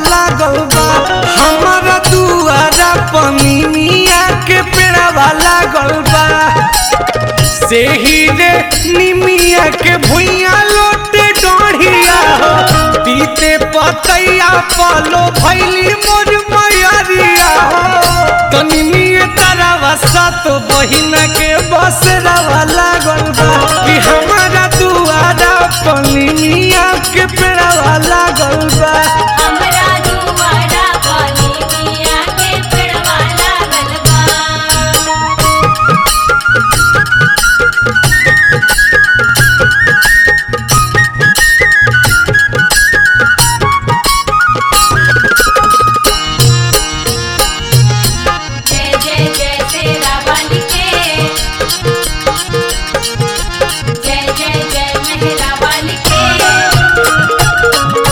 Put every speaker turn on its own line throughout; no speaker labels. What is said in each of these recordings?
लागल बा हमारा दुआरा पनिया के पेड़वा लागल बा से ही रे निमिया के भुइया लोटे डोढ़िया हो पीते पतैया पालो भैली मोर मयरिया हो तनिमिए तरवा सात बहिन के बसरवा लागल बा कि हमारा दुआरा पनिया के पेड़वा लागल बा
हमरा दुआरा पानी मिया के पेड़वा लागल बा जय जय जय तेरा वाली के जय जय जय मेहरा वाली के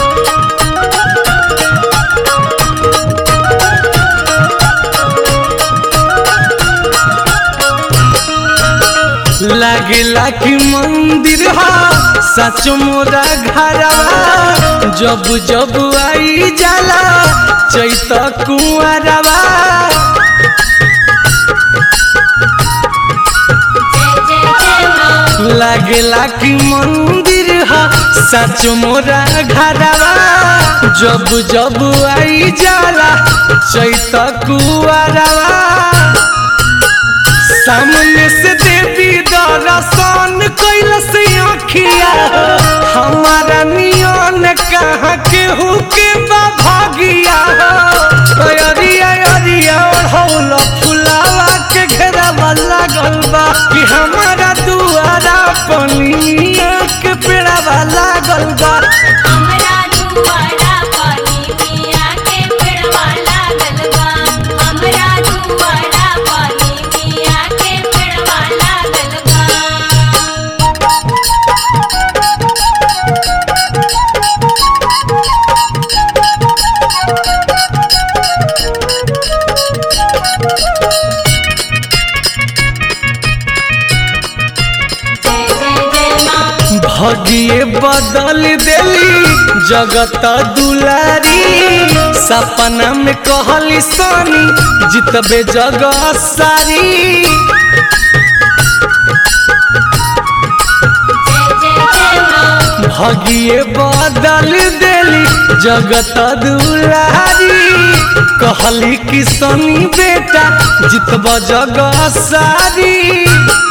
लागेला कि मंदिर हा सच मोरा घरवा जब जब आई जाला चैत कुंवरवा
जय जय जय माँ
लागेला कि मंदिर हा सच मोरा घरवा जब जब आई जाला चैत कुंवरवा सामने से देवी दर्शन कैलस आखिया हमारा नियन कहाँ केहू के बा भागिया अरिया अरिया ओढ़ौल फुलावा के घेरावा लागल बा कि हमारा दुआरा पनिया के पेड़ावा लागल बा
हमरा दुआरा पानी मिया के पेड़वा लागल बा हमरा दुआरा पानी मिया के पेड़वा लागल बा जय जय जय माँ
भगिए बदल देली जगत दुलारी सपना में कहली सोनी जितबे जग सारी
जय जय जय माँ
भगिए बदल देली जगत दुलारी कहली कि सोनी बेटा जितब जग सारी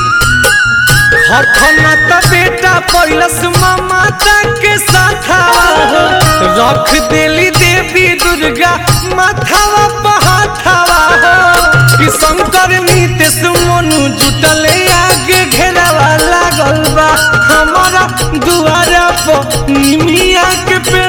हखना त बेटा पैलस माता के साथावा हो रख देली देवी दुर्गा माथावा पहाथावा हो कि शंकर नीतेश मोनू जुटले आगे घेरावा लागल बा हमारा दुआरा पर निमिया के पे